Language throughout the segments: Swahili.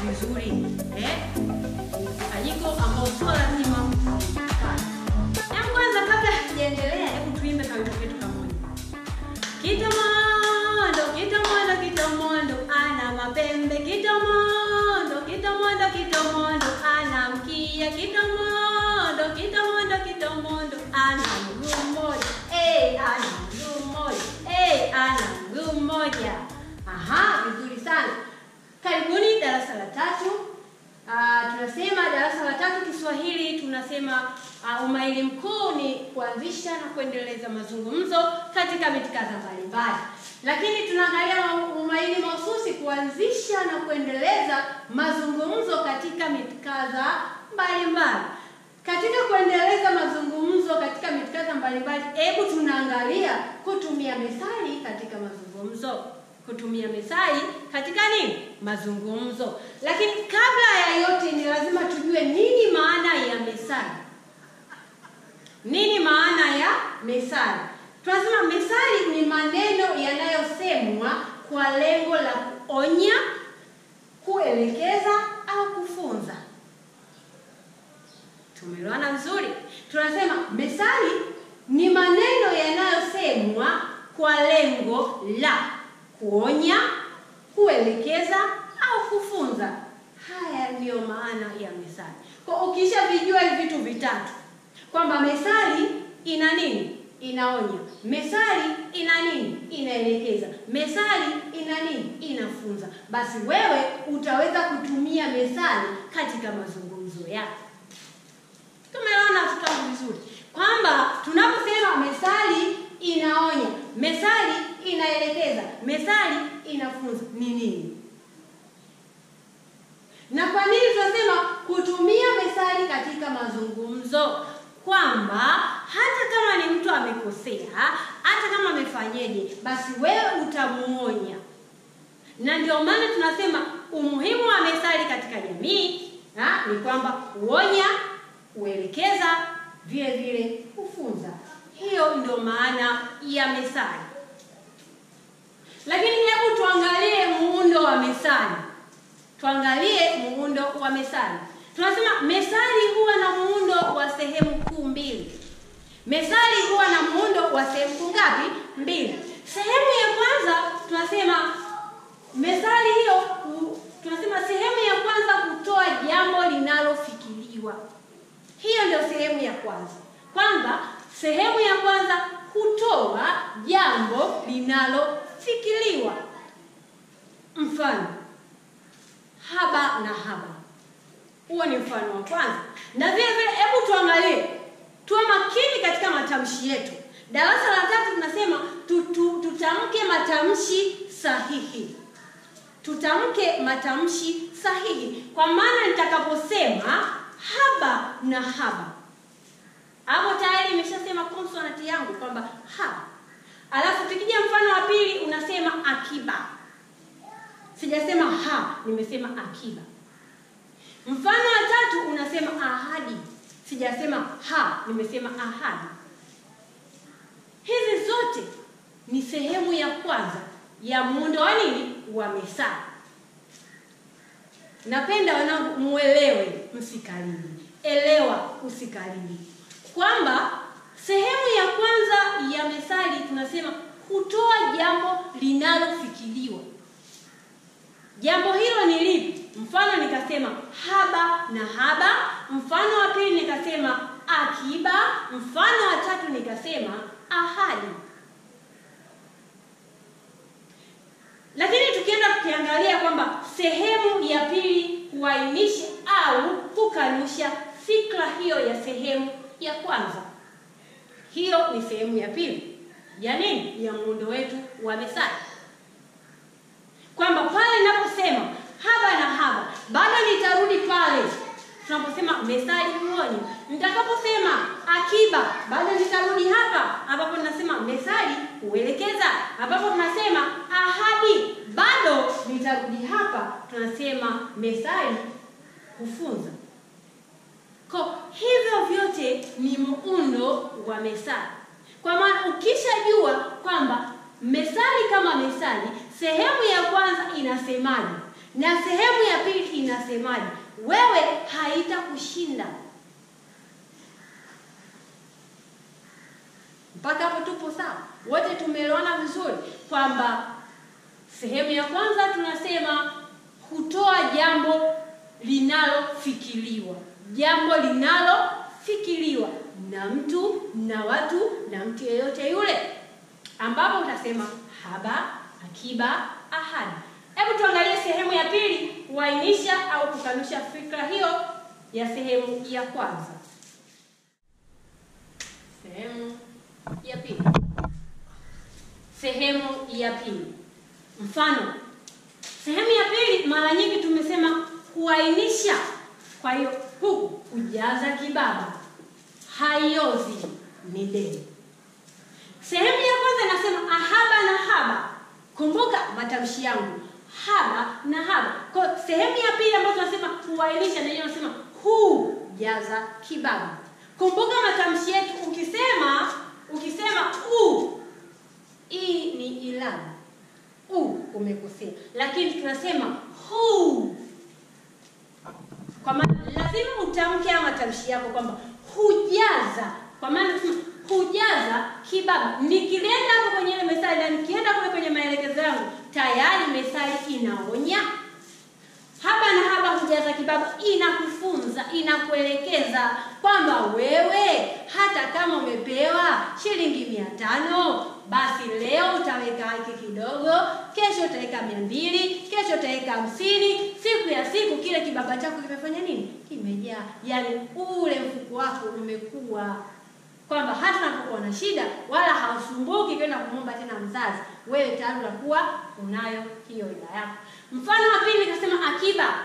vizuri eh? Mkusanyiko ambao sio lazima ujulikane. Hebu kwanza, kabla hatujaendelea, hebu tuimbe kawimbo ketu kamoja. Kitamondo, kitamondo, kitamondo ana mapembe. Kitamondo, kitamondo, kitamondo ana mkia. Kitamondo, kitamondo, kitamondo ana mguu mmoja. Eh, ana mguu mmoja. Eh, ana mguu mmoja. Aha, vizuri sana. Karibuni darasa la tatu. Ah, tunasema darasa la tatu Kiswahili tunasema uh, umaili mkuu ni kuanzisha na kuendeleza mazungumzo katika mitikadha mbalimbali, lakini tunaangalia umaili mahususi kuanzisha na kuendeleza mazungumzo katika mitikadha mbalimbali. Katika kuendeleza mazungumzo katika mitikadha mbalimbali, hebu tunaangalia kutumia methali katika mazungumzo kutumia methali katika nini mazungumzo. Lakini kabla ya yote, ni lazima tujue nini maana ya methali. Nini maana ya methali? Tunasema methali ni maneno yanayosemwa kwa lengo la kuonya, kuelekeza au kufunza. Tumeelewana vizuri? Tunasema methali ni maneno yanayosemwa kwa lengo la kuonya, kuelekeza au kufunza. Haya ndiyo maana ya methali. Kwa ukishavijua hivi vitu vitatu, kwamba methali ina nini? Inaonya. Methali ina nini? Inaelekeza. Methali ina nini? Inafunza. Basi wewe utaweza kutumia methali katika mazungumzo yako. Tumeona tutamu vizuri kwamba tunaposema methali inaonya, methali inaelekeza, methali inafunza ni nini? Na kwa nini tunasema kutumia methali katika mazungumzo? Kwamba hata kama ni mtu amekosea, hata kama amefanyeje, basi wewe utamuonya. Na ndio maana tunasema umuhimu wa methali katika jamii ha, ni kwamba kuonya, kuelekeza, vile vile kufunza. Hiyo ndio maana ya methali. Lakini hebu tuangalie muundo wa methali. Tuangalie muundo wa methali. Tunasema methali huwa na muundo wa sehemu kuu mbili. Methali huwa na muundo wa sehemu kuu ngapi? Mbili. Sehemu ya kwanza tunasema methali hiyo, tunasema sehemu ya kwanza kutoa jambo linalofikiriwa. Hiyo ndio sehemu ya kwanza, kwamba sehemu ya kwanza kutoa jambo linalofikiriwa. Mfano, haba na haba, huo ni mfano wa kwanza. Na vile vile, hebu tuangalie, tuwe makini katika matamshi yetu. Darasa la tatu tunasema tutu, tutamke matamshi sahihi, tutamke matamshi sahihi, kwa maana nitakaposema haba na haba hapo tayari imeshasema konsonanti yangu kwamba ha. Alafu tukija mfano wa pili unasema akiba, sijasema ha, nimesema akiba. Mfano wa tatu unasema ahadi, sijasema ha, nimesema ahadi. Hizi zote ni sehemu ya kwanza ya muundo wa nini wa methali. Napenda wanangu muelewe, msikalili. Elewa, usikalili kwamba sehemu ya kwanza ya methali tunasema kutoa jambo linalofikiriwa. Jambo hilo ni lipi? Mfano nikasema haba na haba. Mfano wa pili nikasema akiba. Mfano wa tatu nikasema ahadi. Lakini tukienda tukiangalia kwamba sehemu ya pili huainisha au kukanusha fikra hiyo ya sehemu ya kwanza. Hiyo ni sehemu ya pili ya nini? Ya muundo wetu wa methali, kwamba pale ninaposema haba na haba, bado nitarudi pale tunaposema methali huonya. Nitakaposema akiba, bado nitarudi hapa ambapo tunasema methali huelekeza, ambapo tunasema ahadi, bado nitarudi hapa tunasema methali hufunza. Kwa hivyo vyote ni muundo wa methali, kwa maana ukishajua kwamba methali kama methali, sehemu ya kwanza inasemaje, na sehemu ya pili inasemaje? Wewe haitakushinda. Mpaka hapo tupo sawa? Wote tumeelewana vizuri kwamba sehemu ya kwanza tunasema kutoa jambo linalofikiriwa, jambo linalofikiriwa na mtu na watu na mtu yeyote yule, ambapo utasema haba, akiba, ahadi. Hebu tuangalie sehemu ya pili, kuainisha au kukanusha fikra hiyo ya sehemu ya kwanza. Sehemu ya pili, sehemu ya pili. Mfano, sehemu ya pili, mara nyingi tumesema kuainisha. Kwa hiyo huku kujaza kibaba, haiozi ni deni. Sehemu ya kwanza inasema ahaba na haba. Kumbuka matamshi yangu, haba na haba. Kwa sehemu ya pili ambayo tunasema kuainisha, na hiyo nasema hujaza kibaba. Kumbuka matamshi yetu, ukisema ukisema u, hii ni ilabu u umekosea, lakini tunasema hu, kwa maana lazima utamke ama matamshi yako kwamba hujaza, kwa maana tunasema hujaza kibaba. Nikileta hapo kwenye ile methali na nikienda kule kwenye maelekezo yangu, tayari methali inaonya haba na haba hujaza kibaba, inakufunza inakuelekeza kwamba wewe hata kama umepewa shilingi mia tano basi leo utaweka hiki kidogo, kesho utaweka mia mbili, kesho utaweka hamsini. Siku ya siku kile kibaba chako kimefanya nini? Kimejaa. Yani ule mfuko wako umekuwa kwamba hata unapokuwa na shida wala hausumbuki kwenda kumwomba tena mzazi, wewe tayari unakuwa unayo hiyo hela yako. Mfano wa pili nikasema akiba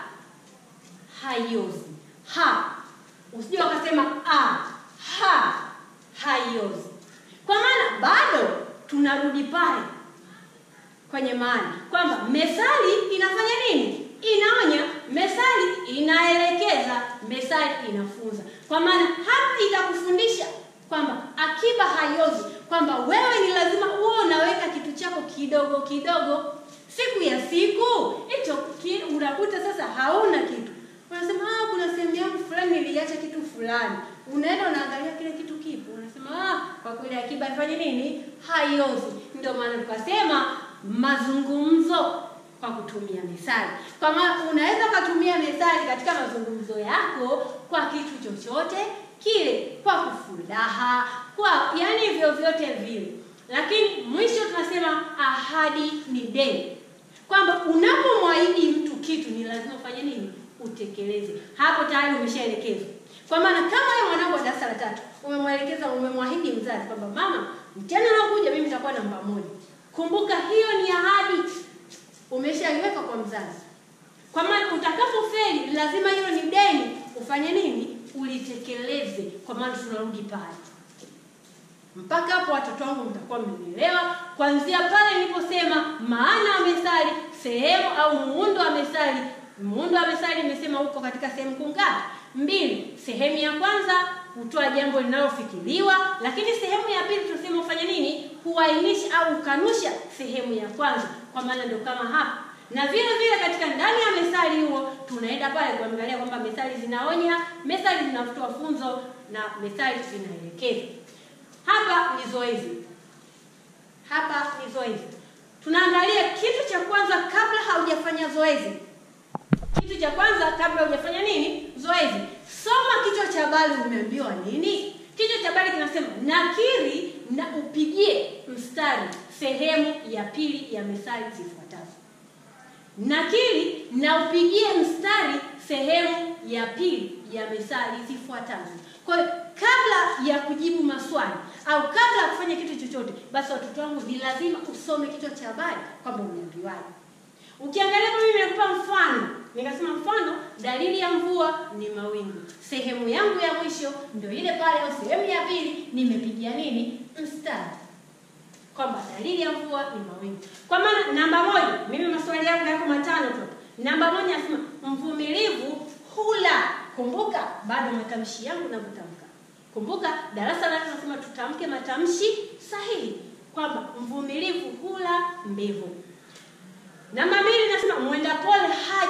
haiozi. Ha, usije wakasema a ha haiozi, kwa maana bado tunarudi pale kwenye maana kwamba methali inafanya nini? Inaonya, methali inaelekeza, methali inafunza. Kwa maana hapa itakufundisha kwamba akiba haiozi, kwamba wewe ni lazima uwe unaweka kitu chako kidogo kidogo. Siku ya siku hicho ki, unakuta sasa hauna kitu, unasema ah, kuna sehemu yangu fulani niliacha kitu fulani. Unaenda unaangalia kile kitu kipo, unasema ah, kwa kweli akiba ifanye nini? Haiozi. Ndio maana tukasema mazungumzo kwa kutumia methali. Kwa maana unaweza ukatumia methali katika mazungumzo yako kwa kitu chochote kile, kwa kufuraha, kwa yani vyovyote vile. Lakini mwisho tunasema ahadi ni deni, kwamba unapomwahidi mtu kitu ni lazima ufanye nini? Utekeleze. Hapo tayari umeshaelekezwa. Kwa maana kama wewe mwanangu wa darasa la tatu umemwelekeza, umemwahidi mzazi kwamba mama, mtihani unaokuja mimi nitakuwa namba moja. Kumbuka hiyo ni ahadi umeshaiweka kwa mzazi, kwa maana utakapofeli lazima hilo ni deni, ufanye nini? Ulitekeleze. Kwa maana tunarudi pale mpaka hapo, watoto wangu, mtakuwa mmenielewa. Kuanzia pale niliposema maana ya methali, sehemu au muundo wa methali. Muundo wa methali nimesema uko katika sehemu kungapi? Mbili. Sehemu ya kwanza kutoa jambo linalofikiriwa, lakini sehemu ya pili tunasema ufanye nini? Kuainisha au ukanusha sehemu ya kwanza, kwa maana ndio kama hapa. Na vile vile katika ndani ya methali huo tunaenda pale kuangalia kwamba methali zinaonya, methali zinatoa funzo na methali zinaelekeza. Hapa ni zoezi, hapa ni zoezi. Tunaangalia kitu cha kwanza kabla haujafanya zoezi. Kitu cha kwanza kabla hujafanya nini? Zoezi. Soma kichwa cha habari, umeambiwa nini? Kichwa cha habari kinasema nakiri na upigie mstari sehemu ya pili ya methali zifuatazo. Nakiri na upigie mstari sehemu ya pili ya methali zifuatazo. Kwa hiyo kabla ya kujibu maswali au kabla ya kufanya kitu chochote, basi watoto wangu, ni lazima usome kichwa cha habari kwamba umeambiwaje. Ukiangalia kwa mimi nimekupa mfano, nikasema mfano, dalili ya mvua ni mawingu. Sehemu yangu ya mwisho ndio ile pale, au sehemu ya pili nimepigia nini mstari kwamba dalili ya mvua ni mawingu. Kwa maana namba moja, mimi maswali yangu yako matano tu. Namba moja nasema mvumilivu hula. Kumbuka bado matamshi yangu na kutamka. Kumbuka darasa la nasema tutamke matamshi sahihi kwamba mvumilivu hula mbivu. Namba mbili nasema mwenda pole haji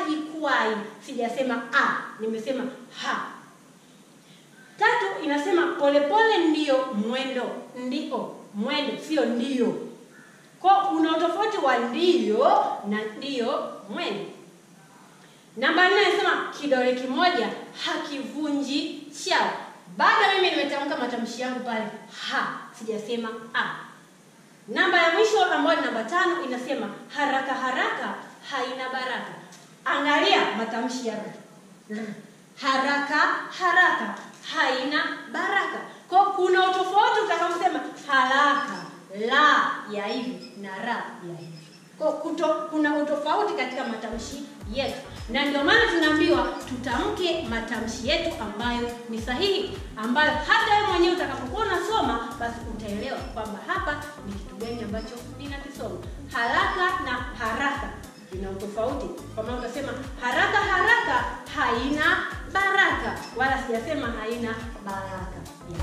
hai, sijasema a, nimesema ha. Tatu inasema polepole ndio mwendo, ndio mwendo, sio ndio. Kwa una utofauti wa ndio na ndio mwendo. Namba nne inasema kidole kimoja hakivunji chao. Bado mimi nimetamka matamshi yangu pale ha, sijasema a. Namba ya mwisho ambayo ni namba tano inasema haraka haraka haina baraka. Angalia matamshi ya r. R. Haraka haraka haina baraka. Kwa kuna utofauti utakaposema haraka la ya hivi na ra ya hivi. Kwa kuto, kuna utofauti katika matamshi yetu, na ndio maana tunaambiwa tutamke matamshi yetu ambayo ni sahihi, ambayo hata wewe mwenyewe utakapokuwa unasoma basi utaelewa kwamba hapa ni kitu gani ambacho ninakisoma. Haraka na haraka ina utofauti, kwa maana utasema haraka haraka haina baraka, wala sijasema haina baraka.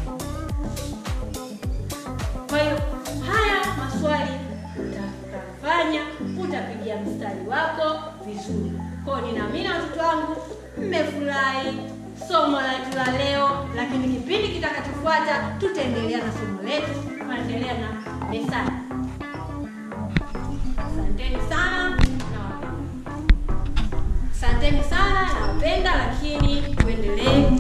Kwa hiyo haya maswali utafanya, utapigia mstari wako vizuri. Kwa hiyo ninaamini watoto wangu mmefurahi somo letu la leo, lakini kipindi kitakachofuata tutaendelea na somo letu, tunaendelea na methali. Asanteni sana nawapenda. Asanteni sana nawapenda, lakini tuendelee